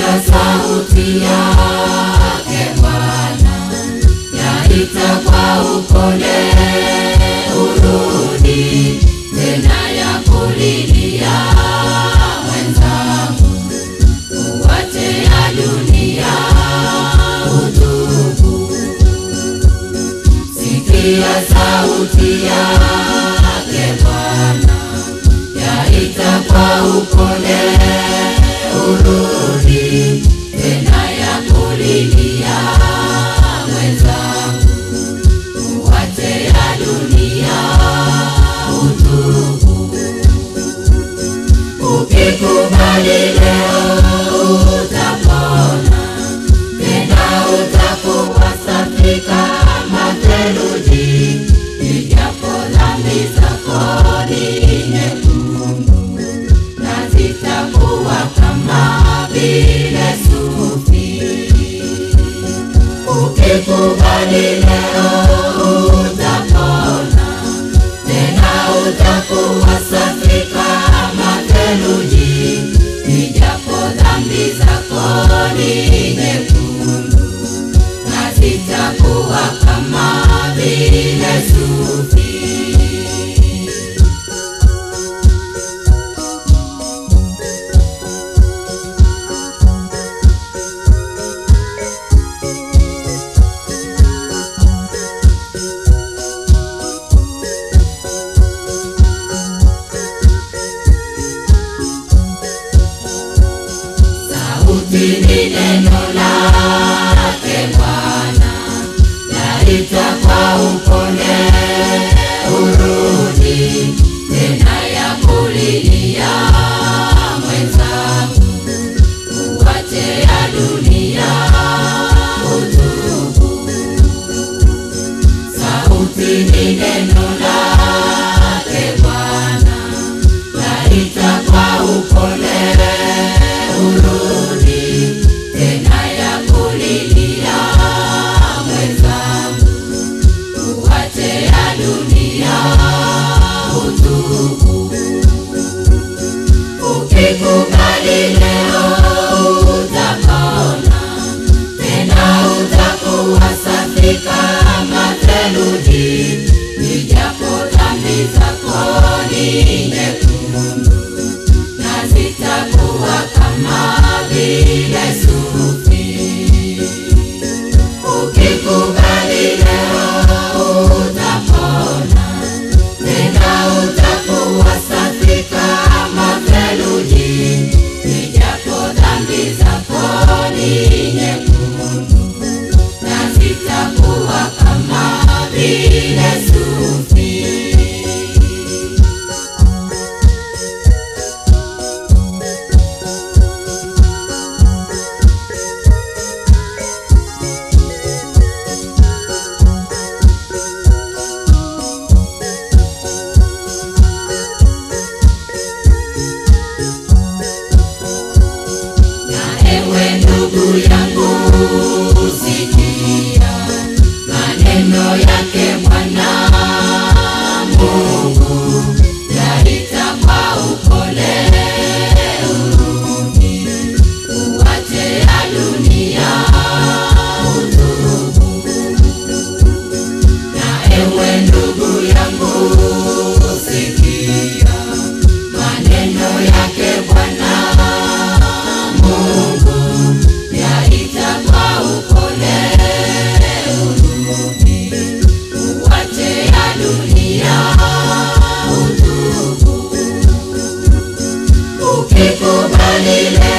Sikia sauti yake Bwana yaita kwa upole, urudi tena ya kulilia mwenzangu, uwache ya dunia utubu. Sikia sauti yake Bwana yaita kwa upole, urudi tena ya kulilia mwenzangu, uwache ya dunia utubu. Ukikubali leo utapona, tena utakuwa safi kama theluji, ijapo dhambi zako ni nyekundu, na zitakuwa kama vile sufi. Ukikubali leo utapona, tena utakuwa safi kama theluji, ijapo dhambi zako ni nyekundu, na zitakuwa kama vile sufi. Sauti ni neno lake Bwana, yaita kwa upole, urudi tena ya kulilia mwenzangu, uwache ya dunia utubu. Sauti ni neno lake Bwana, yaita kwa upole, urudi tena ya kulilia mwenzangu, uwache ya dunia utubu. Ukikubali leo utapona, tena utakuwa safi kama theluji, ijapo dhambi zako ni nyekundu, na zitakuwa kama vile sufi. Ukikubali leo utapona, tena utakuwa safi kama theluji, ijapo dhambi zako ni nyekundu, na zitakuwa kama vile sufi. Na ewe ndugu yangu sikia maneno yake Bwana Mungu, yaita kwa upole, urudi uwache ya dunia utubu. Na ewe ndugu yangu sikia maneno yake Bwana Mungu, yaita kwa upole, urudi uwache ya dunia utubu. Ukikubali leo